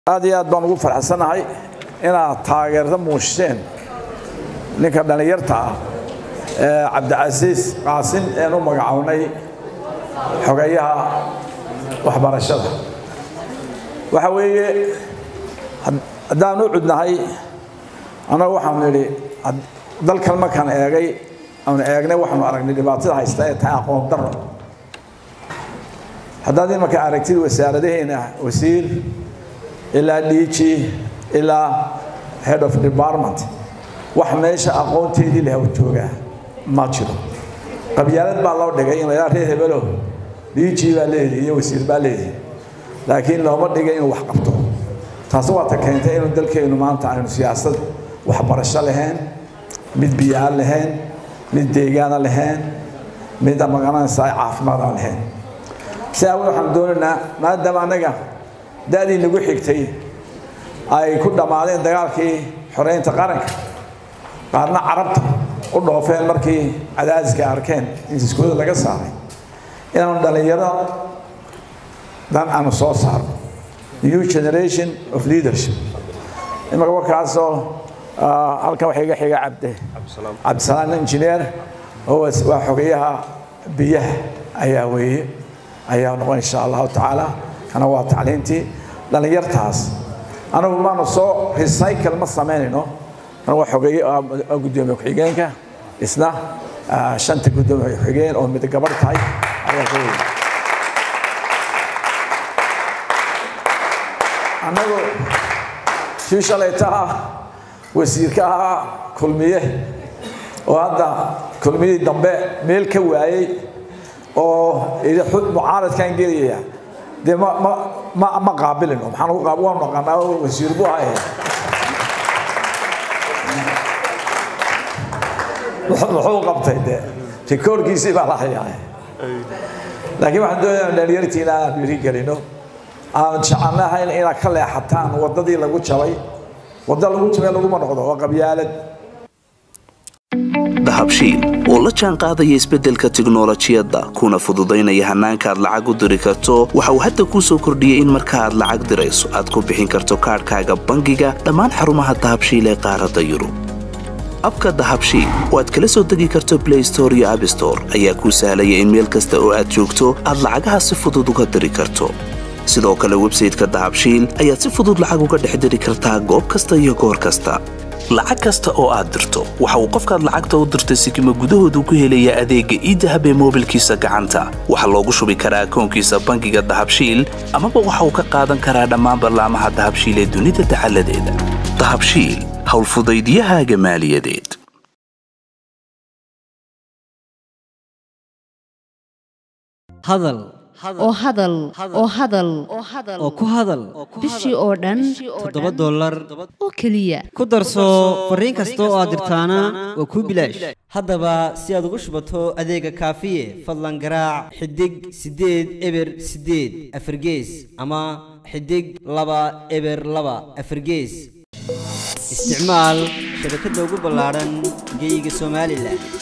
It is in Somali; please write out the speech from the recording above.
aad iyo aad baan ugu farxsanahay inaad taageerta muujiseen ninka dhallinyarta ah ee cabdicasiis qaasin een u magacownay xogeeyaha waxbarashada waxa weeye haddaan u cudnahay annagu waxaanu idhi dalkan markaan eegay aanu eegnay waxaanu aragnay dhibaatada haysta ee tahay aqoon daro haddaad imanka aragtid wasaaradaheena wasiir ilaa dhiiji ilaa head of department wax meesha aqoonteedii leh joogaa ma jiro qabyaalad baa loo dhigay in laydhaa reer hebelo dhiiji baa leedihi iyo wasiir baa leedihi laakiin looma dhigay inuu wax qabto taasi waata keentay inuu dalkeennu maanta aynu siyaasad waxbarasho lahayn mid biyo-aan lahayn mid deegaana lahayn mid magaranaysa caafimaad aan lahayn si awgeed waxaan doonaynaa maadaama annaga da-dii nagu xigtay ay ku dhammaadeen dagaalkii xoreynta qaranka qaarna carabta u dhoofeen markii cadaadiska arkeen in iskuulada laga saaray inaanu dhallinyaro dan aanu soo saarno new generation of leadership imaka warkaasoo halkan waxaa iga xiga cabde cabdisalaam engineer oo waa xogeyaha biyaha ayaa weeye ayaa noqon insha allahu tacaala kana waa tacliintii dhallinyartaas anagu maanu soo recycle ma samaynayno kan waa xogeeye gudoomiye ku-xigeenka isna shanta gudoomiye ku-xigeen oo mid gabarh tahay ayaa ka weeye annagu kii shalayta ah wasiirka ahaa kulmiye oo hadda kulmiyadii dambe meel ka waayey oo mucaaradkan gelaya dee ma ma ma ma qaabilino maxaan ugu qaab waan naqanaa wasiir buu ahaye muxuu qabtay dee rikoorkiisii baa la hayaa laakiin waxaan doonayaa dhalinyartiina aan dhiiri gelino aan jecelnahayn inaad ka leexataan waddadii lagu jabay wadda lagu jabay laguma noqdo waa qabyaalad dahabshiil oo la jaan qaadaya isbeddelka tiknolojiyadda kuna fududaynaya hannaanka aad lacag u diri karto waxa uu hadda kuu soo kordhiyey in marka aad lacag dirayso aad ku bixin karto kaadhkaaga bangiga dhammaan xarumaha dahabshiil ee qaaradda yurub abka dahabshiil oo aad kala soo degi karto blay store iyo abstore ayaa kuu sahlaya in meel kasta oo aad joogto aad lacagaha si fudud uga diri karto sidoo kale websayteka dahabshiil ayaad si fudud lacag uga dhex diri kartaa goob kasta iyo goor kasta lacag kasta oo aad dirto waxa uu qofkaad lacagta u dirtay sikima gudahoodu ku helayaa adeegga iidahab ee moobilkiisa gacanta waxaa loogu shubi karaa akoonkiisa bangiga dahabshiil amaba waxa uu ka qaadan karaa dhammaan ballaamaha dahabshiil ee dunida dacaladeeda dahabshiil howlfudaydiyahaaga maaliyadeed hadal oo hadal oo hadal oo ku hadal bishii oo dhan toddoba dollar oo keliya ku darso fariin kasta oo aad dirtaana waa kuu bilaash haddaba si aad ugu shubato adeega kaafiye fadlan garaac xidig siddeed eber siddeed afargees ama xidig laba eber laba afargees isticmaal shabakadda ugu ballaadhan geyga somalilan